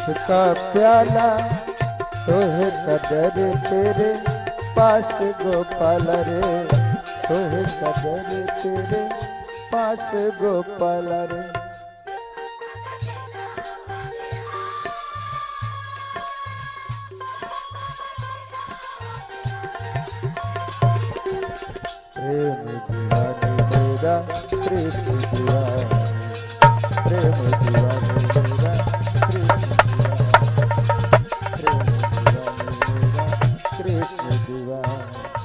इसका प्याला तोहे कदर तेरे पास गोपाल रे तोहे कदर तेरे पास गोपाल रे प्रेम दीवाने मेरा कृष्ण दीवाने प्रेम दीवाने मेरा कृष्ण दीवाने प्रेम दीवाने मेरा कृष्ण दीवाने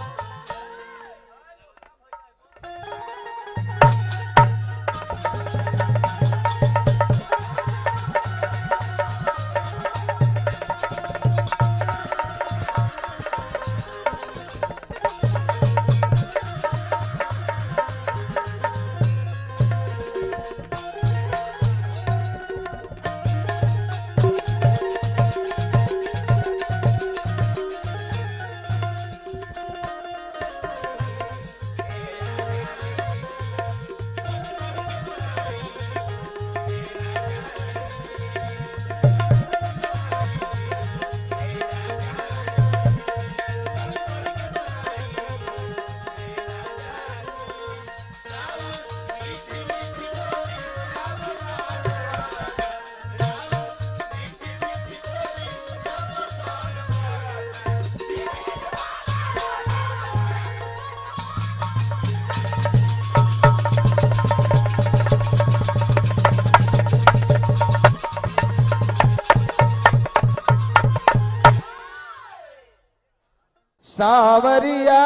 सावरिया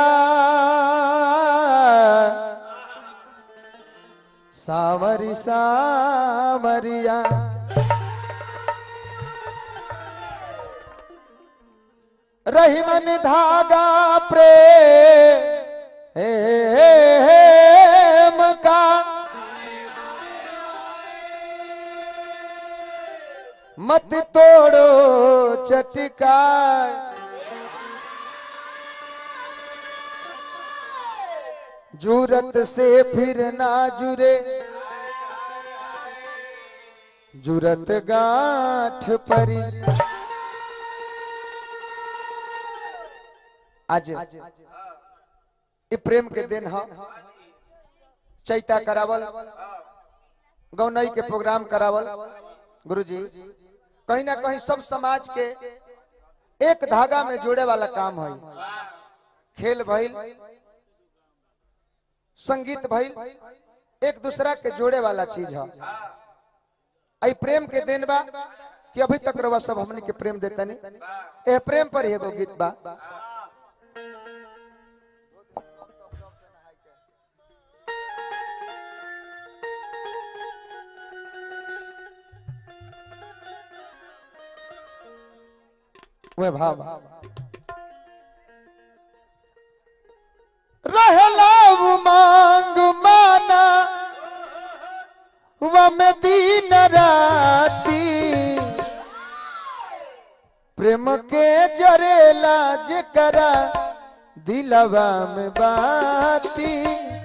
सावरी सावरिया रही मन धागा प्रेम का मत तोड़ो चटका जूरत से फिर ना जुरे जूरत गांठ परी आज ई प्रेम के दिन ह चैता करावल गौनई के प्रोग्राम करावल गुरुजी कहीं ना कहीं सब समाज के एक धागा में जोड़े वाला काम है खेल भइल संगीत भइल एक दूसरा के जोड़े वाला चीज है आई प्रेम के दिन बा कि अभी तक रवा सब हमनी के प्रेम देता नहीं ए प्रेम पर ही एगो गीत बा वे भाव रहला मांग माना वम दिन राती प्रेम के जरेला जेकरा दिलवा में बाती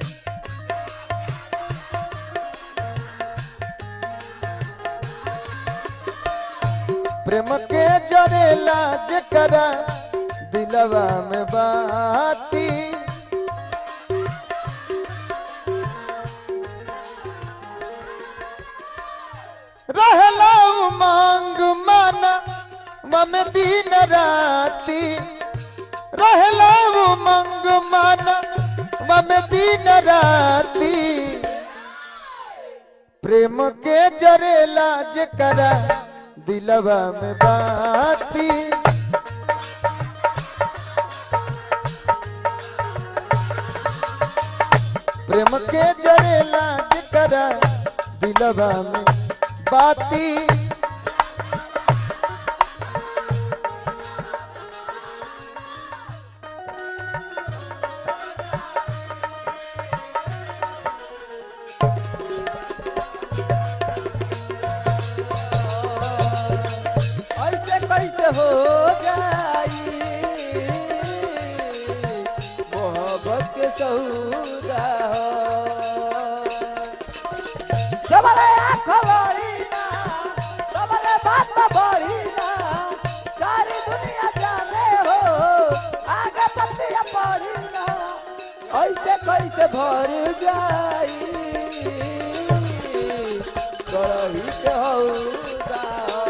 प्रेम के जरेला जेकरा दिलवा में बाती रहला मांग माना मम दिन राती रहला मंग माना मम दिन राती प्रेम के जरेला जेकरा दिलवा में बाती प्रेम के जरेला जेकरा दिलवा में बाती ऐसे कैसे हो जाई मोहब्बत के सौदा हो जबले आँख लड़ी ना तबले बात बढ़ी ऐसे कैसे भर जाई करही के हौदा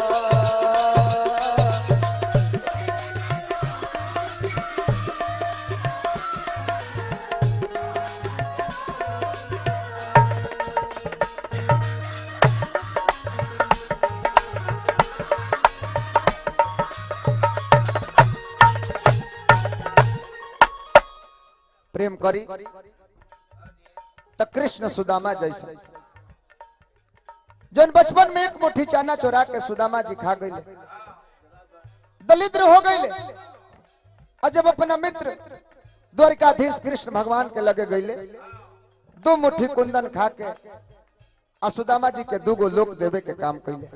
प्रेम करी तो कृष्ण सुदामा जैसा जन बचपन में एक मुट्ठी चाना चोरा के सुदामा जी खा गए दलिद्र हो गए और जब अपना मित्र द्वारिकाधीश कृष्ण भगवान के लगे गईले दो मुट्ठी कुंदन खा के आ सुदामा जी के दूगो लोक देवे के काम कैले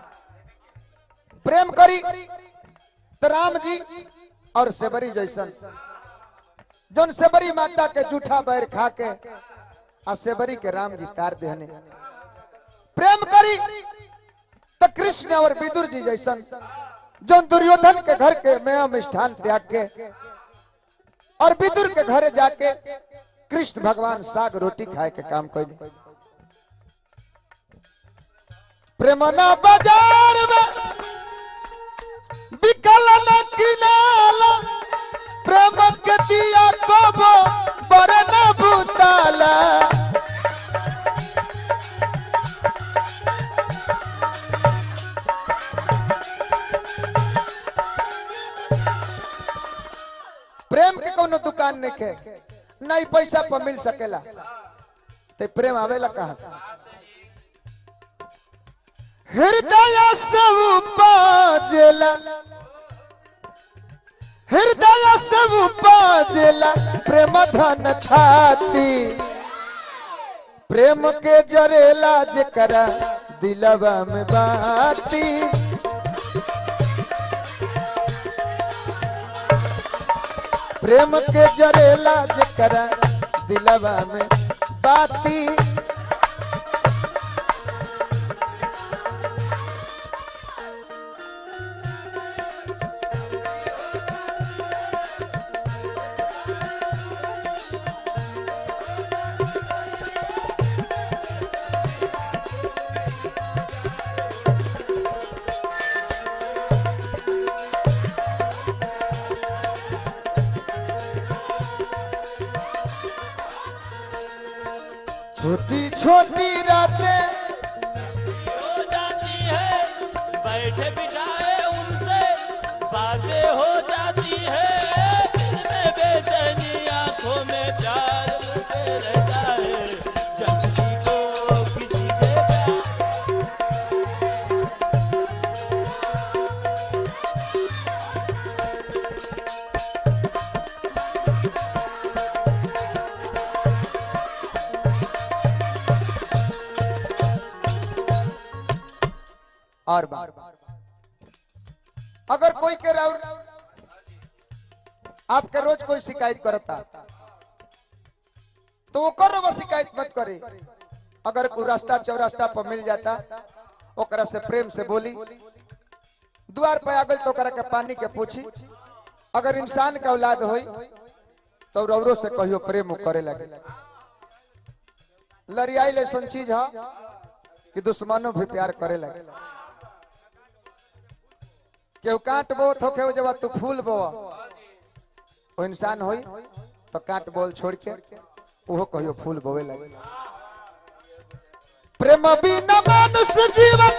प्रेम करी तो राम जी और सेबरी जैसन जौन सेबरी माता के जूठा बैर खा के आ सेबरी के राम जी तार देहने प्रेम करी तो कृष्ण और विदुर जी जैसन जौन दुर्योधन के घर के मेय मिष्ठान त्याग के और विदुर के घरे जाके कृष्ण भगवान साग रोटी खाए के काम कैले प्रेमना बाजार में बिकल न किनाला प्रेम के दिया कबो बरन भूताला प्रेम के कोनो दुकान नहीं के नहीं पैसा पर मिल सकेला ते प्रेम आवेला कहाँ से हृदय से उपजेला हृदय से उपजेला प्रेम धन थाती प्रेम के जरेला जकरा दिलवा में बाती प्रेम के जरेला जकरा दिलवा में बाती छोटी छोटी रातें हो जाती है बैठे बिठाए उनसे बातें हो जाती है दिल में बेचैनी आंखों में प्यार मुझे रहता है जब किसी को किसी से प्यार और बार अगर कोई के राउर आपके रोज कोई शिकायत करता तो ओकर वो शिकायत मत करे अगर कोई रास्ता चौरास्ता पर मिल जाता ओकरा से प्रेम से बोली द्वार पे आगल तो ओकरा के पानी के पूछी अगर इंसान का औलाद होई तो रौरो से कहियो प्रेम उ करे लगे लड़ियाई ऐसा चीज है कि दुश्मनों भी प्यार करे लगे केहू काट बो थोके जब तू फूल बो वो इंसान होई तो काट बोल छोड़ के ओहो कहियो फूल बोवे लगे प्रेम बिना मनुष्य जीवन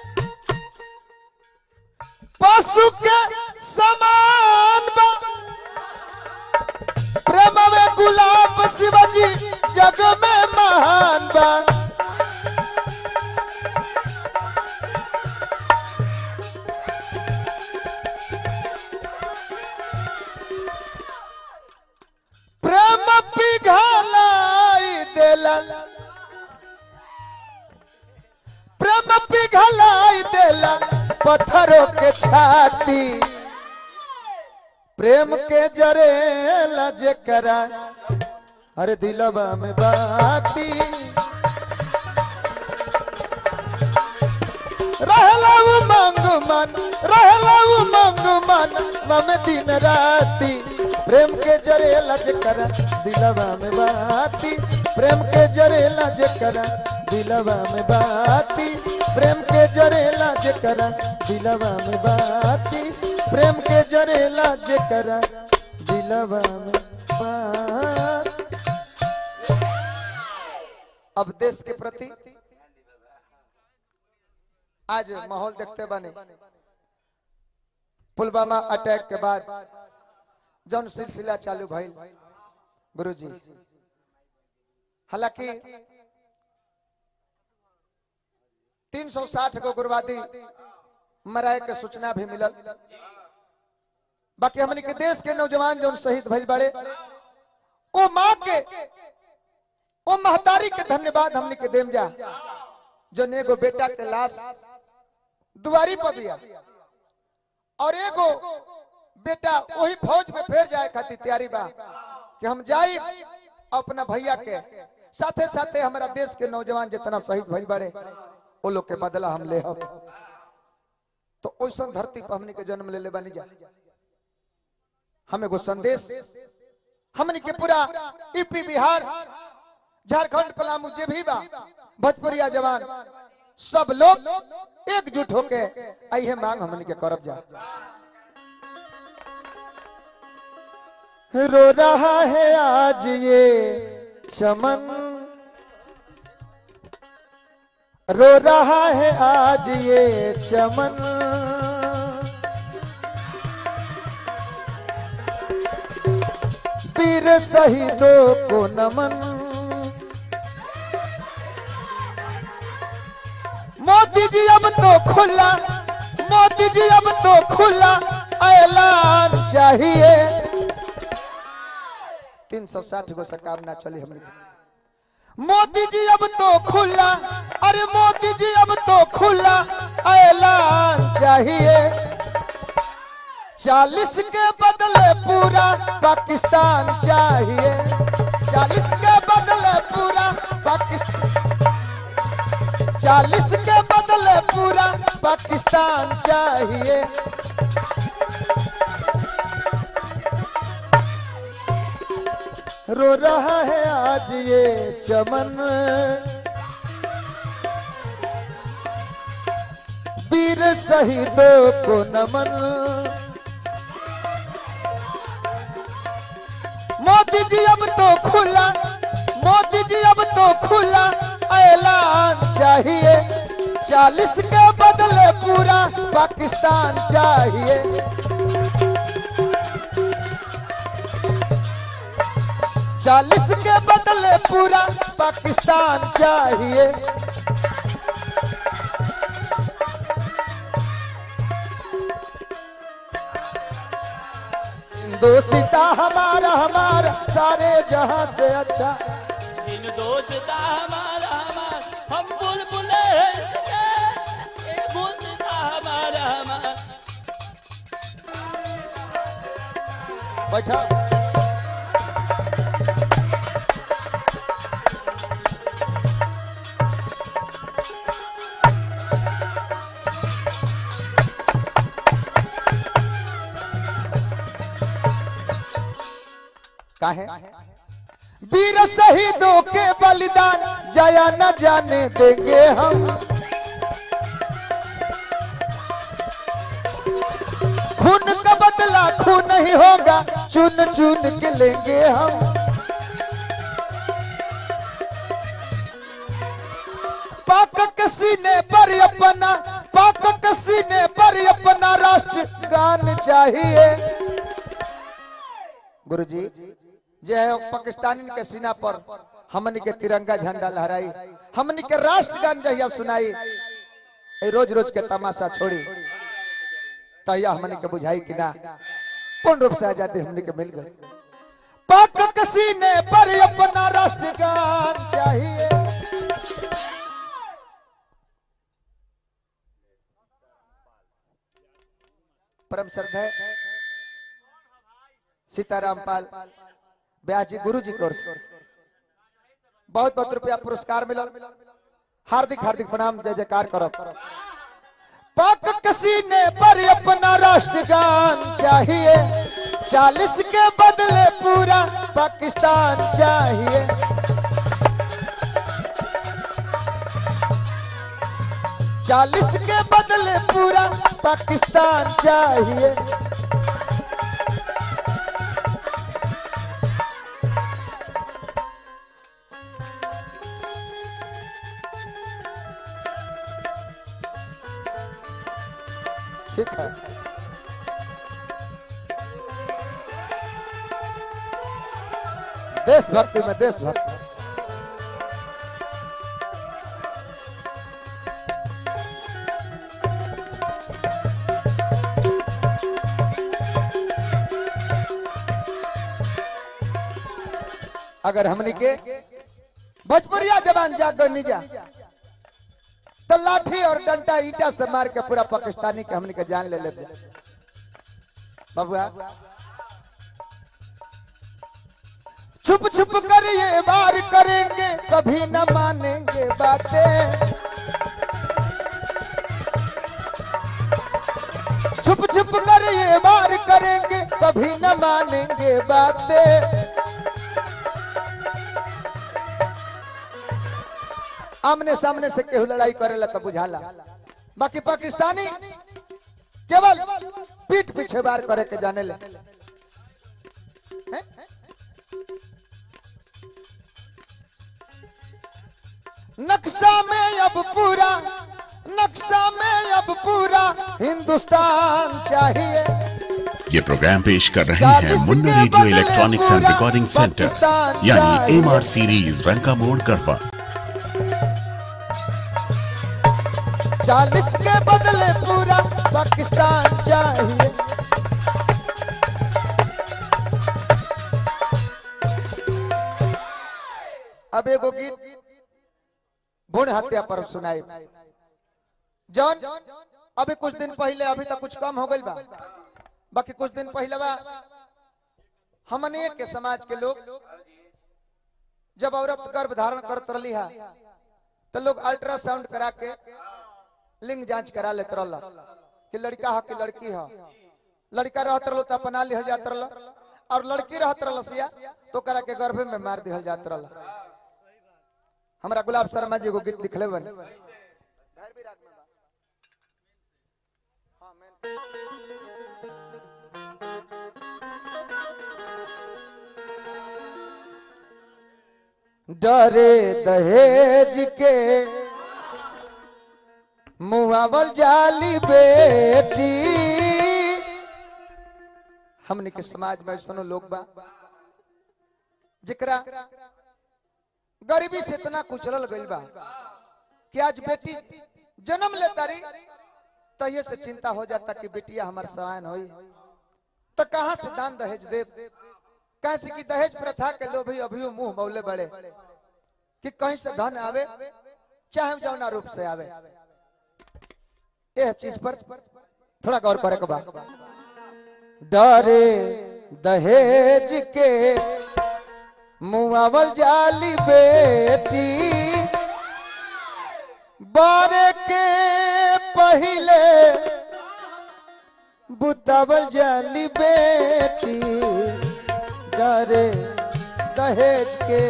पशु के समान बा प्रेम में गुलाब शिवजी जग में महान बा प्रेम पिघलाई देला प्रेम पिघलाई देला पत्थरों के छाती प्रेम के जरेला जेकरा अरे दिलवा में बाती रहला उमंग मन रहला उमंग मन मम दिन राती प्रेम के जरेला जकरा दिलवा में बाती प्रेम के जरेला जकरा दिलवा में बाती प्रेम के जरेला जकरा दिलवा में बाती प्रेम के जरेला जकरा दिलवा में बाती अब देश के प्रति आज माहौल देखते बने पुलवामा अटैक के बाद जौन सिलसिला चालू भइल गुरुजी हालांकि 360 गो गुरुवादी मराए के सूचना भी मिलल बाकी हमनी के देश के नौजवान जौन शहीद भइल बड़े ओ माँ के ओ महतारी के धन्यवाद हमनी के देम जा जो एगो बेटा के लाश दुआरी पर दिया और एगो बेटा वही फौज में फेर जाए खातिर तैयारी बा कि हम जाई अपना भैया के साथे साथे हमारा देश के नौजवान जितना शहीद भइल बड़े वो लोग के बदला हम ले हम तो ओइसा धरती पर हमनी के जन्म ले ले बानी जा हम एगो संदेश हमनी के पूरा यूपी बिहार झारखंड पलामू जे भी बा भोजपुरिया जवान सब लोग एकजुट होके आई मांग हमनी के करब जा रो रहा है आज ये चमन रो रहा है आज ये चमन वीर शहीदों को नमन मोदी जी अब तो खुला मोदी जी अब तो खुला ऐलान चाहिए तीन सौ साठ गो से काम ना चली हमने मोदी जी अब तो खुला अरे मोदी जी अब तो खुला ऐलान चाहिए चालीस के बदले पूरा पाकिस्तान चाहिए चालीस के बदले पूरा पाकिस्तान चालीस के बदले पूरा पाकिस्तान चाहिए रो रहा है आज ये चमन वीर शहीदों को नमन मोदी जी अब तो खुला मोदी जी अब तो खुला ऐलान चाहिए चालीस के बदले पूरा पाकिस्तान चाहिए चालीस के बदले पूरा पाकिस्तान चाहिए दोस्ता हमारा हमारा सारे जहां से अच्छा दिन दोस्ता हमारा हमारा हम बुलबुले हैं इसके, ये दोस्ता हमारा हमारा बैठा काहे वीर शहीदों के बलिदान जया न जाने देंगे हम खून का बदला खून नहीं होगा चुन चुन के लेंगे हम पाक के सीने पर अपना पाक के सीने पर अपना राष्ट्र गान चाहिए गुरुजी जे है पाकिस्तानी के सीना पर हमनी के तिरंगा झंडा लहराई हमनी के राष्ट्र गान जहिया सुनाई ए रोज रोज के तमाशा छोड़ी तहिया हमनी के बुझाई कि ना पूर्ण रूप से आजादी हमनी के मिल गई पाक के सीने पर अपना राष्ट्र गान चाहिए परम श्रद्धेय सीताराम पाल ब्याह जी गुरु जी की ओर से बहुत बहुत रुपया पुरस्कार मिलल हार्दिक हार्दिक प्रणाम जय जयकार करब पाक कसीने पर अपना राष्ट्रगान चाहिए चालीस के बदले पूरा पाकिस्तान चाहिए चालीस के बदले पूरा पाकिस्तान चाहिए ठीक है देशभक्ति में देशभक्ति अगर हमने के भोजपुरिया जवान जागनी जा तो लाठी और डंडा ईटा से मार के पूरा पाकिस्तानी के हमने के जान ले ले बबुआ छुप छुप कर ये बार करेंगे कभी न मानेंगे बातें छुप छुप कर ये बार करेंगे कभी न मानेंगे बातें आमने सामने से केहू लड़ाई करेला तो बुझाला बाकी पाकिस्तानी केवल पीठ पीछे बार करे के जाने ले हैं? नक्शा में अब पूरा नक्शा में अब पूरा हिंदुस्तान चाहिए ये प्रोग्राम पेश कर रहे हैं Munna radio electronics and recording centre यानी एम आर सीरीज रंका मोड़ गढ़वा चालीस के बदले पूरा पाकिस्तान चाहिए अब एगो गीत भूण हत्या पर सुनाई जौन अभी कुछ दिन पहले अभी तक कुछ कम हो गई बा बाकी कुछ दिन पहले बा हमने के समाज के लोग जब औरत गर्भ धारण करत रही है तो लोग अल्ट्रासाउंड करा के लिंग जांच करा लेत रहल कि लड़का है कि लड़की है लड़का रहत रहल तो अपना लिहल जात रहल और लड़की रहत रहल सिया तो करा के गर्भ में मार दिहल जात रहल हमरा गुलाब शर्मा जी एगो गीत लिखले बन डरे दहेज के मुआवल जाली बेटी हमने के समाज में सुनो लोग बा जेकरा गरीबी से इतना कुचलल गइल बा कि आज बेटी जन्म लेता रही तो ये से चिंता हो जाता कि बेटिया हमार सहायन होई तो कहां से दान दहेज दे कैसे कि दहेज प्रथा के लोग भी अभी मुंह मौले बड़े कि कहीं से धन आवे चाहे जौना रूप से आवे यह चीज पर थोड़ा गौर करे के बा डरे दहेज के मुआवल जाली बेटी बारे के पहले बुतावल जाली बेटी डरे दहेज के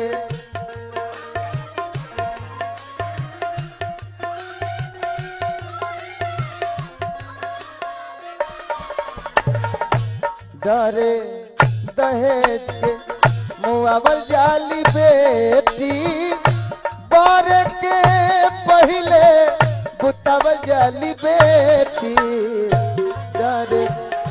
डरे दहेज के मुआवल जाली बेटी बार के पहले बुतावल जाली बेटी डरे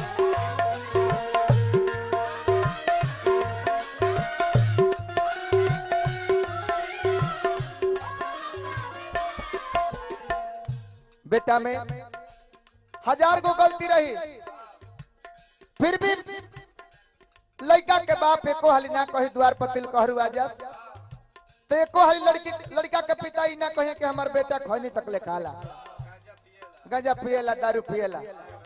बेटा में हजार गो गलती रही फिर भी लड़का के बाप एको हाली ना कही द्वार पतिल कहरु आजस तो एको हाली लड़की लड़का के पिता ई ना कहे कि हमार बेटा खैनी तक ले खाला गंजा पिएला दारू पिएला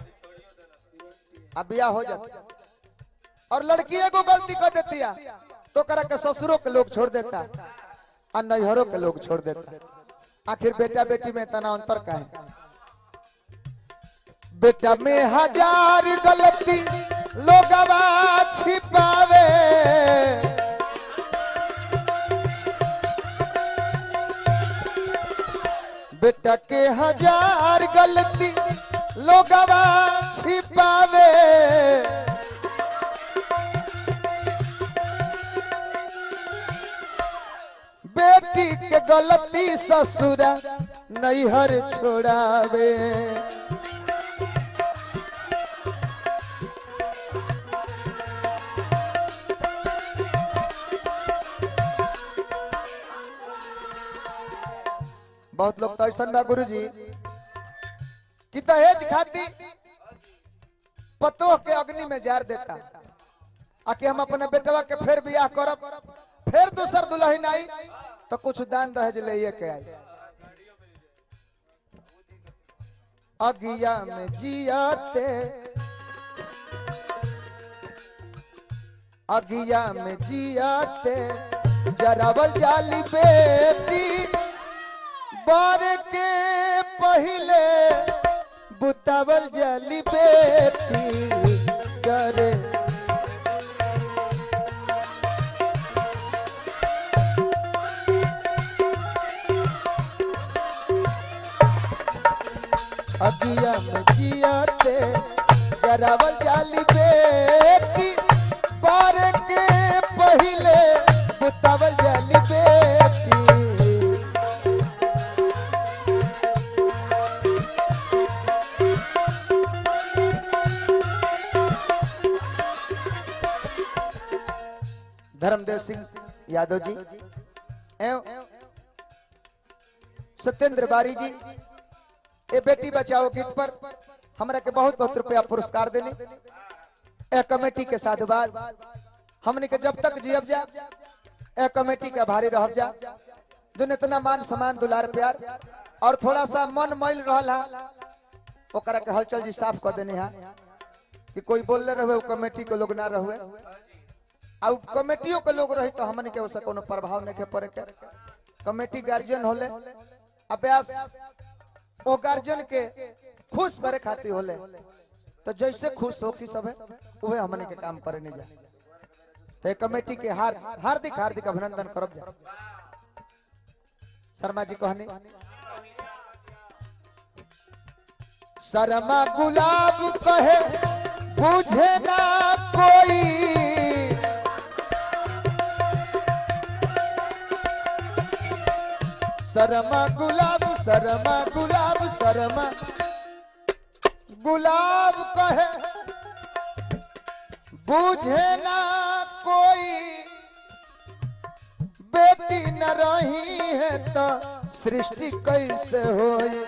अब बिया हो जाता और लड़की एगो गलती कर देती है तो करा के ससुरों के लोग छोड़ देता और नैहरों के लोग छोड़ देता आखिर बेटा बेटी में इतना अंतर का है बेटा में हजार गलती लोगवा छिपावे बेटा के हजार गलती लोगवा छिपावे बेटी के गलती ससुरा नैहर छोड़ावे बहुत लोग तो ऐसा बा गुरु जी कि दहेज खाती पतोह के अग्नि में जार देता आके हम अपने बेटवा के फिर बियाह करब फिर दूसर दुल्हन आई तो कुछ दान दहेज ले के आई अगिया में जियाते अगिया में जियाते जरावल जाली बेटी बार के पहले बुतावल जाली बेटी करे अगिया में जियाते जरावल जाली बेटी बार के पहले बुतावल जाली बेटी धर्मदेव सिंह यादव जी एवं सत्येंद्र बारी जी ए बेटी बचाओ गीत पर हमरा के बहुत बहुत रुपया पुरस्कार देनी ए कमेटी के साधुवाद हमने के जब तक जियब जा ए कमेटी के आभारी रह जा जो इतना मान सम्मान दुलार प्यार और थोड़ा सा मन मैल रहा ओकरा के हलचल जी साफ कर देने हा कि कोई बोलले रहे कमेटी के लोग ना रहे आ उ कमेटियों के लोग रही तो हमन के उसे कोनो प्रभाव नहीं के पड़े के कमेटी गार्जियन होले अभ्यास ओ गार्जियन के खुश करे खातिर होले तो जैसे खुश हो कि सब उहे हमन के काम करे नहीं जा तो ये कमेटी के हार हार्दिक हार्दिक अभिनंदन करब जा शर्मा जी कहनी शर्मा गुलाब कहे बुझे ना कोई शर्मा गुलाब शर्मा गुलाब शर्मा गुलाब कहे बुझे ना कोई बेटी न रही है तो सृष्टि कैसे होई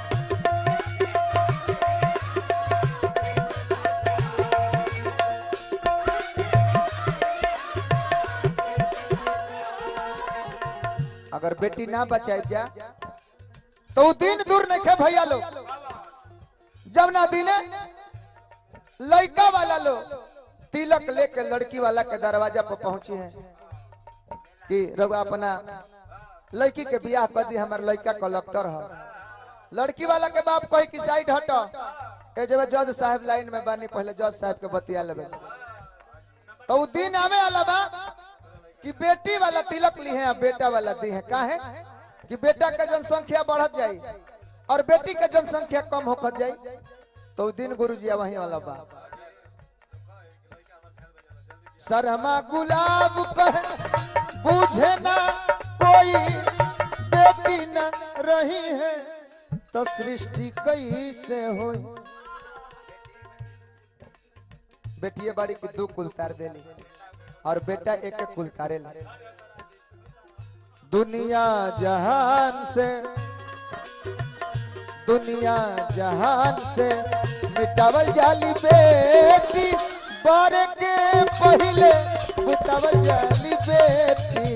अगर बेटी ना बचाई जा तो उ दिन दूर नहीं खे भैया लोग जब ना दिने लड़का वाला लोग तिलक लेके लड़की वाला के दरवाजा पर पहुंची है कि रघु अपना लड़की के बियाह कर दी हमारे लड़का कलेक्टर है लड़की वाला के बाप कही कि साइड हटो ए जब जज साहब लाइन में बानी पहले जज साहब के बतिया लेबे तो उ दिन आवे वाला बा कि बेटी वाला तिलक ली है बेटा वाला दी है काहे कि बेटा के जनसंख्या बढ़त जाई और बेटी के जनसंख्या कम होकर जाई तो उ दिन गुरु जी वही वाला बा शर्मा गुलाब कहे बुझे ना कोई बेटी न रही है तो सृष्टि कैसे हो बेटिए बाड़ी की दो कुल तार देली और बेटा एक एक कुल तारे ला दुनिया जहान से दुनिया जहान से मिटावल जाली बेटी बारे के पहले मिटावल जाली बेटी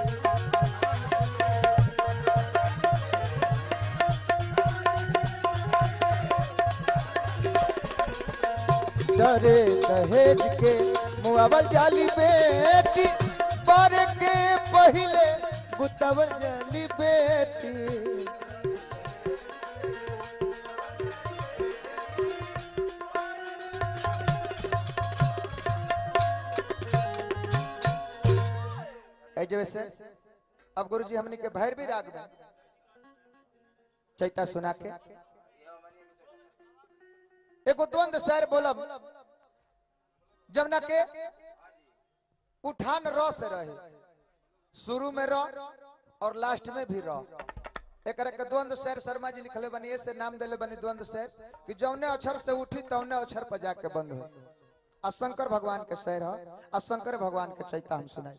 डरे दहेज के मुआवल जाली बेटी बारे के पहले गुतावल जाली बेटी ऐ जैसे अब गुरुजी हमनी के भैर भी राग दें चैता सुना के एगो द्वंद शहर बोलब जमुना के उठान र से रहे शुरू में र और लास्ट में भी र एकरा के द्वंद शहर शर्मा जी लिखले बनी ऐसे नाम देले बनी द्वंद शहर कि जौने अक्षर से उठी तौने अक्षर पर जाके बंद हो आ शंकर भगवान के शहर है आ शंकर भगवान के चैता हम सुनाई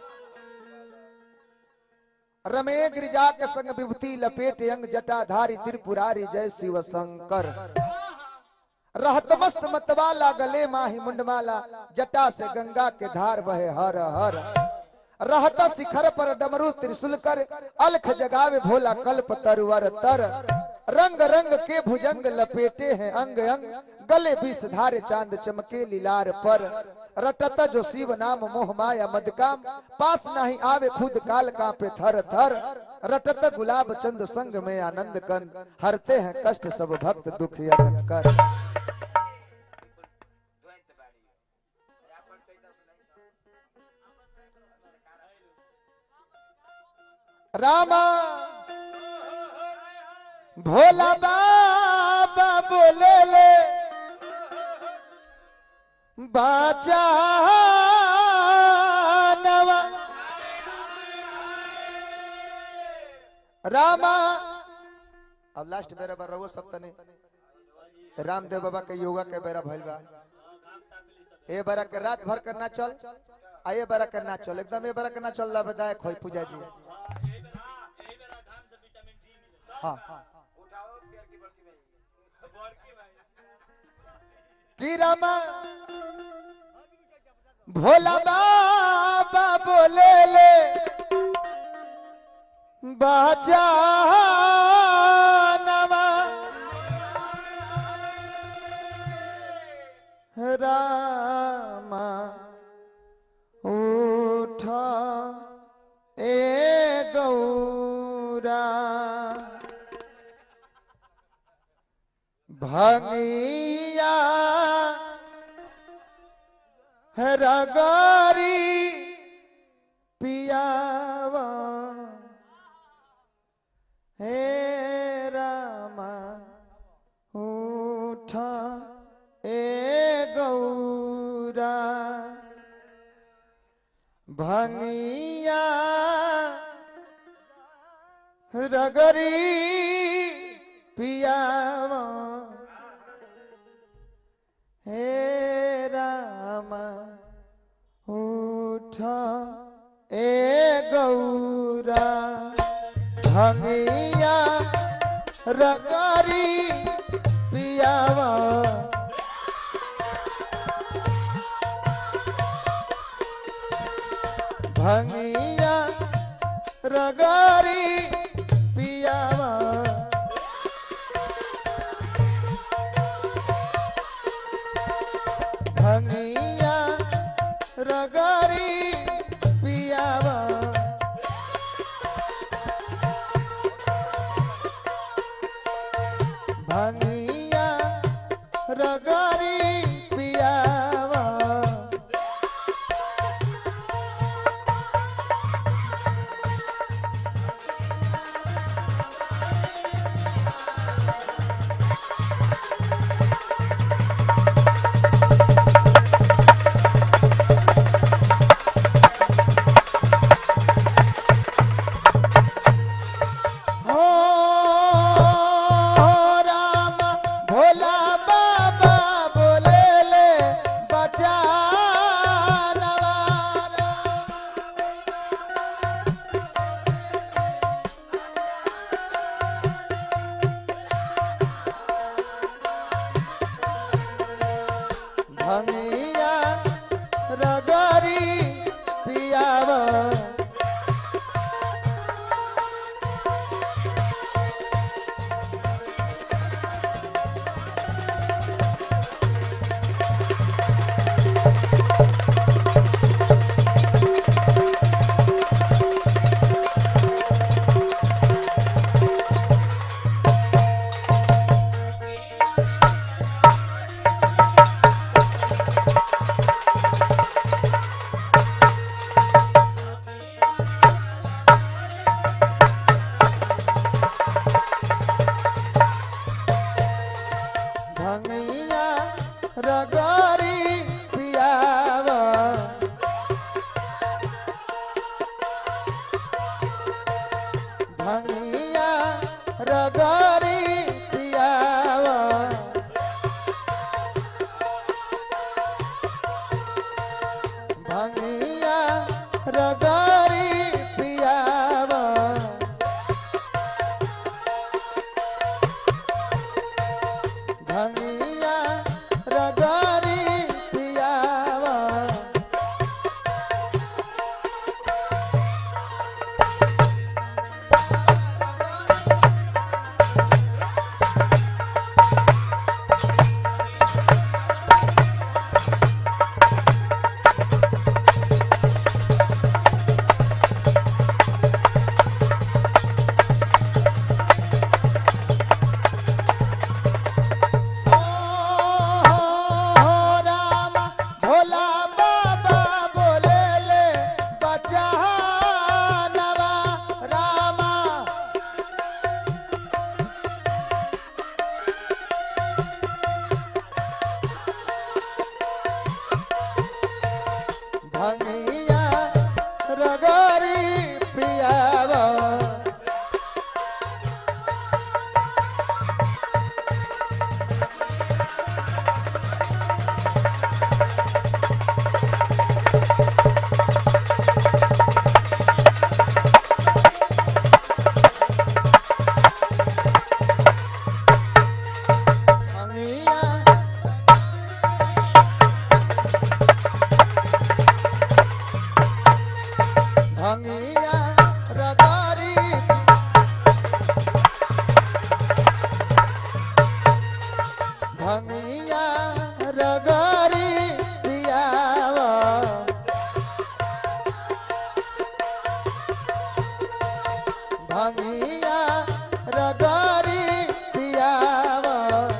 रमे गिरिजा के संग विभूति लपेट अंग जटाधारी त्रिपुरारी जय शिव शंकर रहत मस्त मतवाला गले माही मुंडमाला जटा से गंगा के धार बहे हर हर रहता शिखर पर डमरू त्रिशूल कर अलख जगावे भोला कल्प तरवर तर रंग रंग के भुजंग लपेटे हैं अंग अंग गले बीस धारे चांद चमके लीलार पर रटत जो शिव नाम मोह माया मदकाम पास नहीं आवे खुद काल कांपे थर थर रटत गुलाब चंद संग में आनंद कंद हरते हैं कष्ट सब भक्त दुख यन कर रामा भोला बाबा बोले ले बाचा नवा रामा अब लास्ट बेरा बार रहो सब तने रामदेव बाबा के योगा के बेरा भइल बा ए बेरा के रात भर करना चल आ ये बेरा करना चल एकदम ये बेरा करना चल ला बताए खोई पूजा जी हाँ की रामा भोला बाबा बोले ले बाजा नवा रामा उठा ए गौरा भंगिया रगारी पियावा हे रामा उठा ए गौरा भंगिया रगरी पियावा हे रामा उठा ए गौरा भंगिया रगारी पियावा भंगिया रगारी पियावा भंगिया रगारी पियावा भंगिया रगारी पियावा रगरी पियावा भंगिया रगरी पियावा राम भोला बाबा बोले ले बचा नवा रामा भंगिया रगरी पियावा भंगिया भंगिया रगारी भंगिया रगारी पियावा भंगिया रगारी पियावा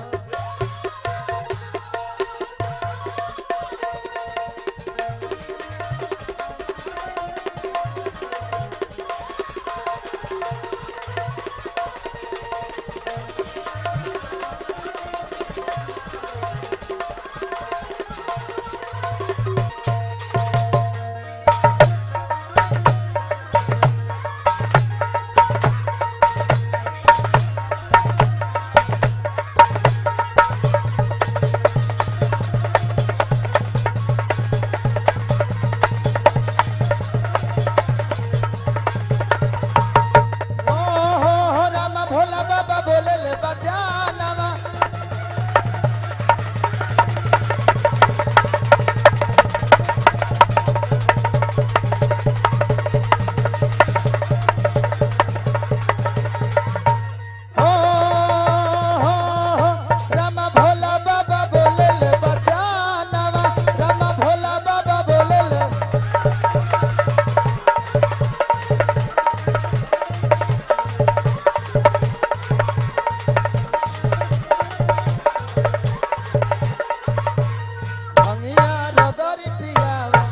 ओ हो हो राम भोला बाबा बोले ले बचानवा हो हो हो राम भोला बाबा बोले ले बचानवा राम भोला बाबा बोले ले भंगिया रगरी पियावा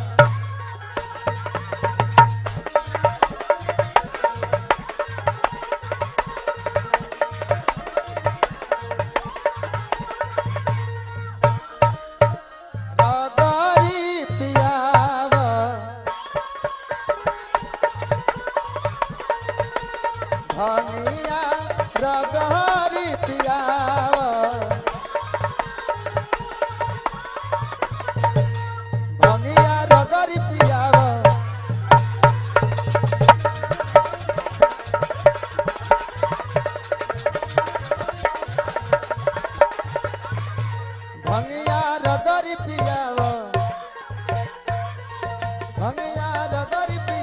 रगरी पियावा भंगिया रगरी पियावा भंगिया रगरी पियावा भंगिया रगरी पियावा भंगिया रगरी पियावा